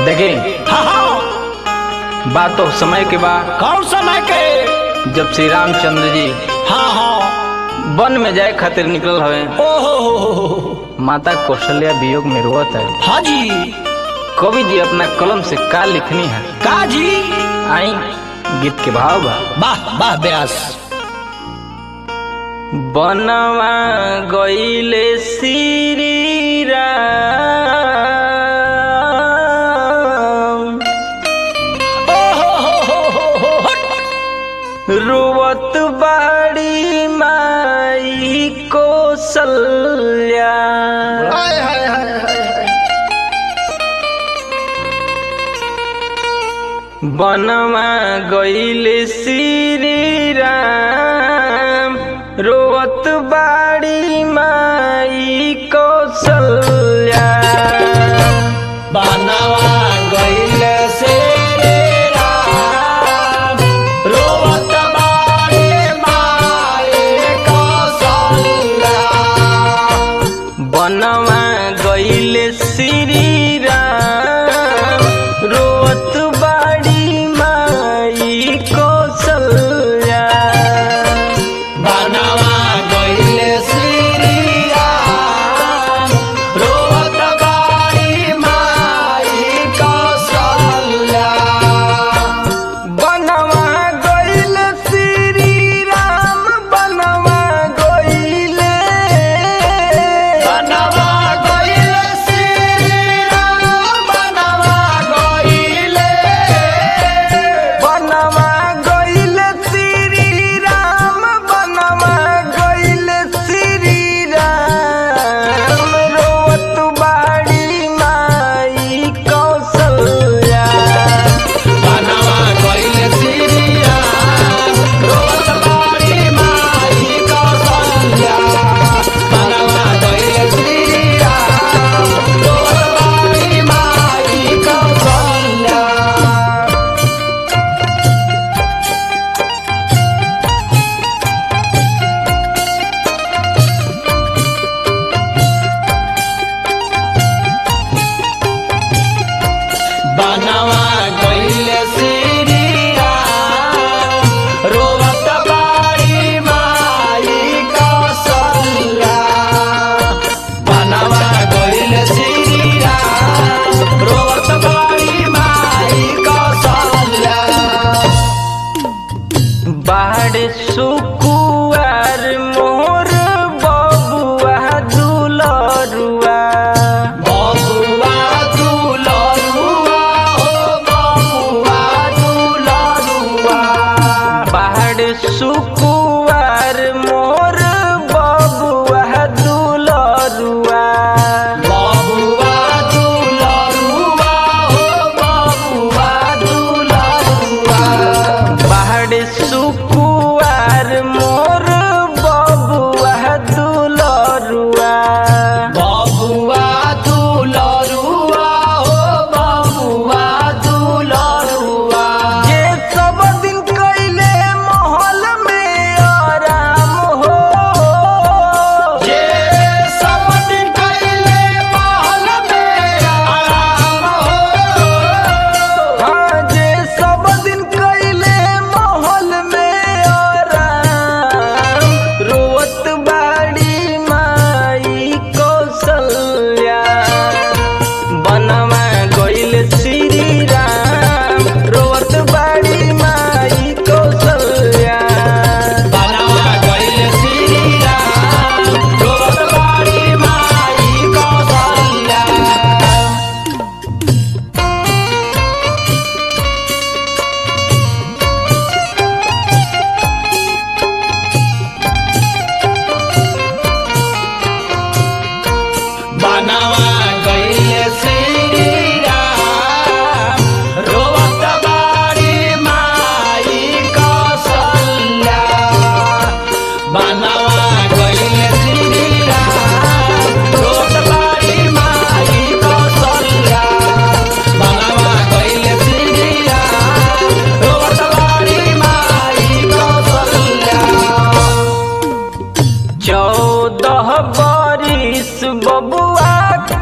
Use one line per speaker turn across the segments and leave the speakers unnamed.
देखी
हाँ हाँ
बात तो समय के बाद
कौन समय के
जब श्री रामचंद्र जी
हाँ हाँ
वन में जाए खातिर निकल हवे
ओहो
माता कौशल्या वियोग में रोवत है
हाँ जी
कवि जी अपना कलम से का लिखनी है
का जी
आई गीत के भाव बा
वाह वाह व्यास
बनवा गईले श्री राम
ओहो हो हो हो हो हट।
रुवत बाड़ी माई कौशल्या
हाय हाय हाय हाय हाय।
बनवा गईले श्री राम रोवत बाड़ी माई कौशल्या
बनवा गइल से रे राम, रोवत बाड़े माए कौशल्या।
बनवा गईले श्री राम रोवत बाड़ी माई कौशल्या
बनवा गइल श्री राम, रोवत बाड़ी माई कौशल्या।
बनवा गईल श्री राम बनवा गईले
बनवा गइल श्री राम,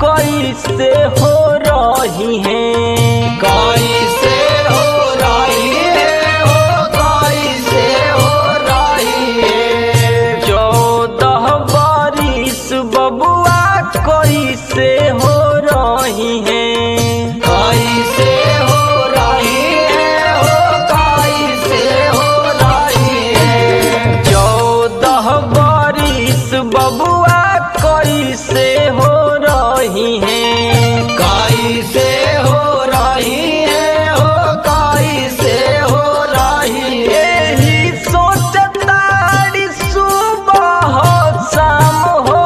कैसे हो रही है
कैसे हो रही है हो कैसे हो रही है
चौदह बारिश बबुआ कैसे हो रही है
कैसे हो रही है हो कैसे हो रही है
चौदह बारिश बबुआ कैसे हो रही है
कैसे हो रही है हो कैसे हो रही है
यही सोचताड़ी सुबह शाम हो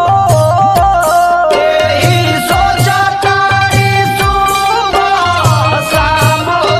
यही सोचा तारी सुबह शाम हो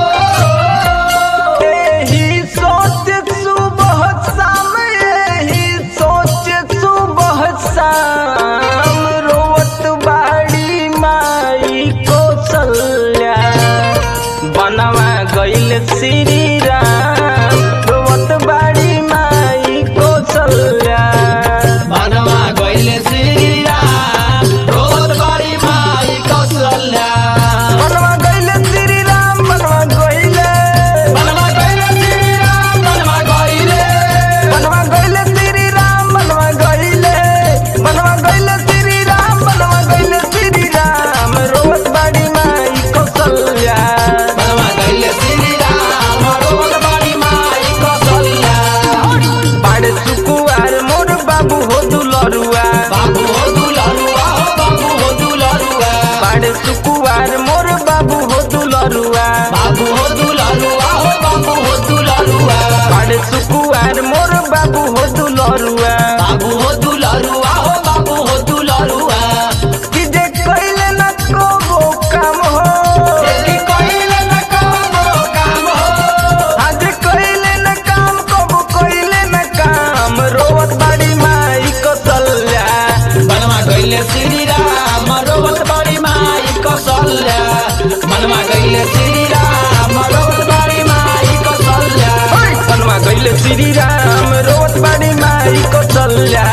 यही सोच सुबह शाम यही सोच सुबह शाम रोवत बाड़ी माई कौशल्या बनवा गईल श्री राम रोवत बाड़ी माई कौशल्या
बनवा गइले श्री राम रोज बड़ी माई कौशल्या
बनवा गईल श्री राम बनवा गईले
बनवा गइले श्री राम बनवा गइले
बनवा गईले श्री राम बनवा गईले बनवा गईले श्री राम बनवा गईले श्री राम रोवत बाड़ी माई कौशल्या
बनवा गइले श्री राम रोज बड़ी माई कौशल्या
बाड़े सुकुआर मोर बाबू हो दुलरुआ
बाबू हो दुलरुआ हो बाबू हो दुलरुआ
बाड़े सुकुआर मोर बाबू हो दुलरुआ
बाबू हो दुलरुआ हो बाबू हो दुलरुआ
बाड़े सुकुआर मोर बाबू हो दुलरुआ
बाबू हो दुलरुआ हो बाबू हो दुलरुआ
कि जे कइले न को काम हो
देखी कइले न कबो काम हो
आज कइले न काम कबो कइले न काम रोवत बाड़ी माई कौशल्या
बनवा गइले श्री राम रोवत बड़ी माई कौशल्या बनवा गइले श्री राम रोवत बड़ी माई कौशल्या
बनवा गइले श्री राम रोवत बाड़ी माई कौशल्या